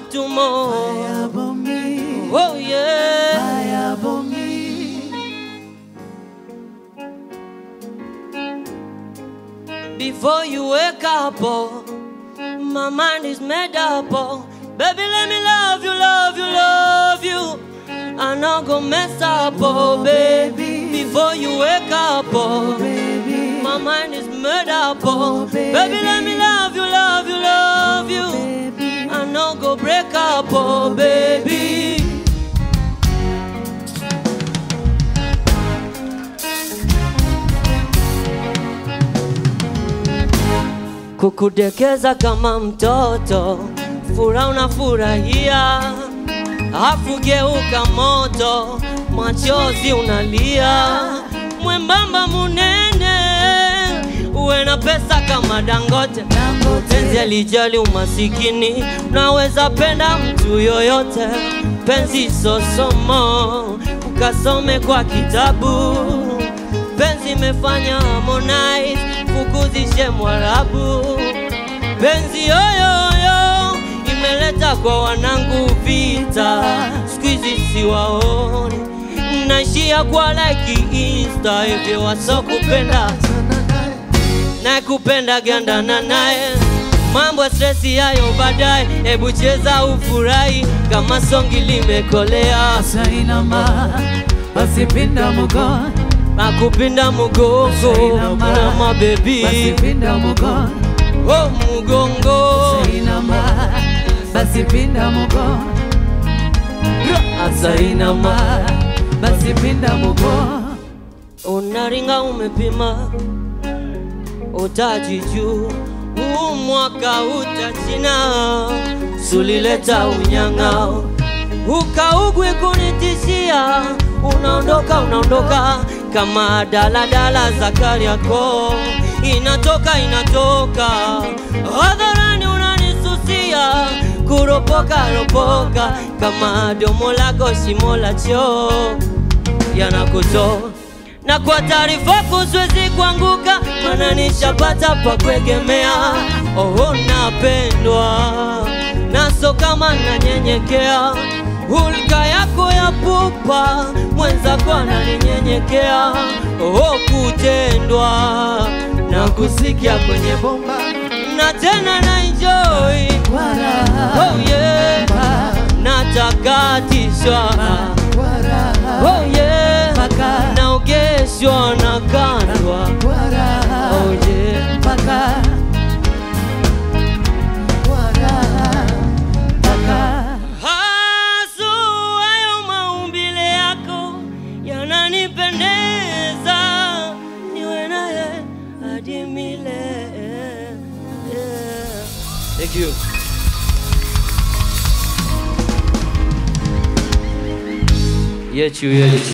to more. Ayabomi, Oh yeah. ayabomi. Before you wake up, oh, my mind is made up. Oh, baby, let me love you, love you, love you. I'm not gonna mess up, oh, baby. Before you wake up, oh, Baby, my mind is made up, oh, Oh, baby. baby, let me love you, love you, love you. baby. I'm not gonna break up, oh, baby. kukudekeza kama mtoto, furaha unafurahia, afu geuka moto, machozi unalia, mwembamba munene, uwe na pesa kama Dangote. Dangote. Penzi alijali umasikini, unaweza penda mtu yoyote. Penzi sosomo, ukasome kwa kitabu. Penzi imefanya Harmonize fukuzishe Mwarabu. Penzi yoyoyo imeleta kwa wanangu vita, siku hizi siwaoni, naishia kwa like Insta, hivyo wasokupenda na kupenda gandana naye mambo ya stresi yayo baadaye, hebu cheza ufurahi kama songi limekolea, Sainama, basi pinda mgongo. nakupinda mugongo Sainama, na mabebi basi pinda mgongo. oh mugongo Sainama, basi pinda mgongo. asainama basi pinda mgongo. unaringa umepima utaji juu huu mwaka utachina sulileta unyang'ao ukaugwi kunitishia unaondoka unaondoka kama daladala za Kariakoo inatoka inatoka hadharani unanisusia kuropoka ropoka kama domo lako shimo la choo yanakutoa na kwa taarifa kusiwezi kuanguka, maana nishapata pa kuegemea. Oh, napendwa naso kama nanyenyekea, hulka yako ya pupa, mwenzako ananinyenyekea. Oh, kutendwa na kusikia kwenye bomba na tena na enjoy. Wara, Oh yeah, natakatishwa. wara, Oh yeah, Paka. naogeshwa na kandwa. wara, Oh yeah, paka. Wara, paka. hasu hayo maumbile yako yananipendeza, niwe naye hadi milele. Yeah. Thank you. Yechu yechu.